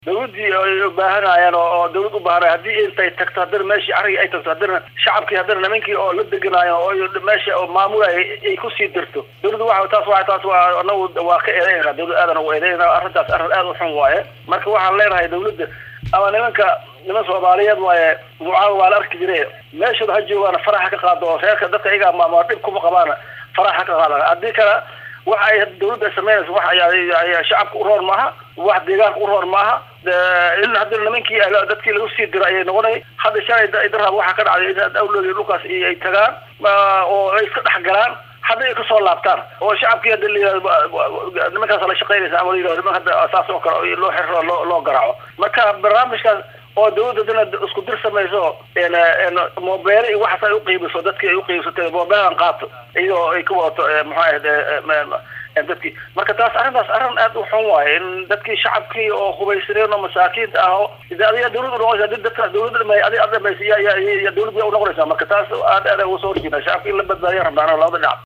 dawladdii ay ubaahanayaan oo dawlad ubaahanay haddii intay tagto haddana meeshii arigii ay tagto haddana shacabkii haddana nimankii oo la deganaayo oo meesha oo maamulaya ay kusii dirto dawladdu waa taas waa taas waa anagu waa ka eedeynaa dawlad aadan ugu eedeynaa arrintaas arrin aad u xun waaye marka waxaan leenahay dawladda ama nimanka niman soomaaliyeed waaye mucaawa waa la arki jire meeshooda ha joogaana faraxa ka qaado oo reerka dadka iyagaa maamula dhib kuma qabaana faraxa ka qaada haddii kale waxa ay dawladda ay samaynaysa wax ay shacabka u roon maaha wax deegaanka u roon maaha in haddii nimankii dadkii lagu sii diro ayay noqonay hadda shalay darhab waxaa ka dhacday in awlooda dhulkaas ay tagaan oo ay iska dhex galaan hadda ay kasoo laabtaan oo shacabkii hadda layihahdo nimankaas la shaqaynaysa ama layihahdo niman hadda saas oo kale loo xiro loo loo garaaco marka barnaamijkaas oo dawladda dana isku dir samayso mobeele iyo waxaas ay uqiibiso dadkii ay uqiibsatay mobeelan qaato iyadoo ay ka wadato muxuu ahayd dadkii marka taas arrintaas arrin aad u xun waaye in dadkii shacabkii oo hubaysaneen oo masaakiinta ah oo adiga dawlad unoqonaysa adi dadka dawladda dhamay adi ad dhamaysa ya ya ya dawlad ya unoqonaysaa marka taas aad aad uga soo horjeeda shacabka in la badbaadiya rabnaan labada dhinac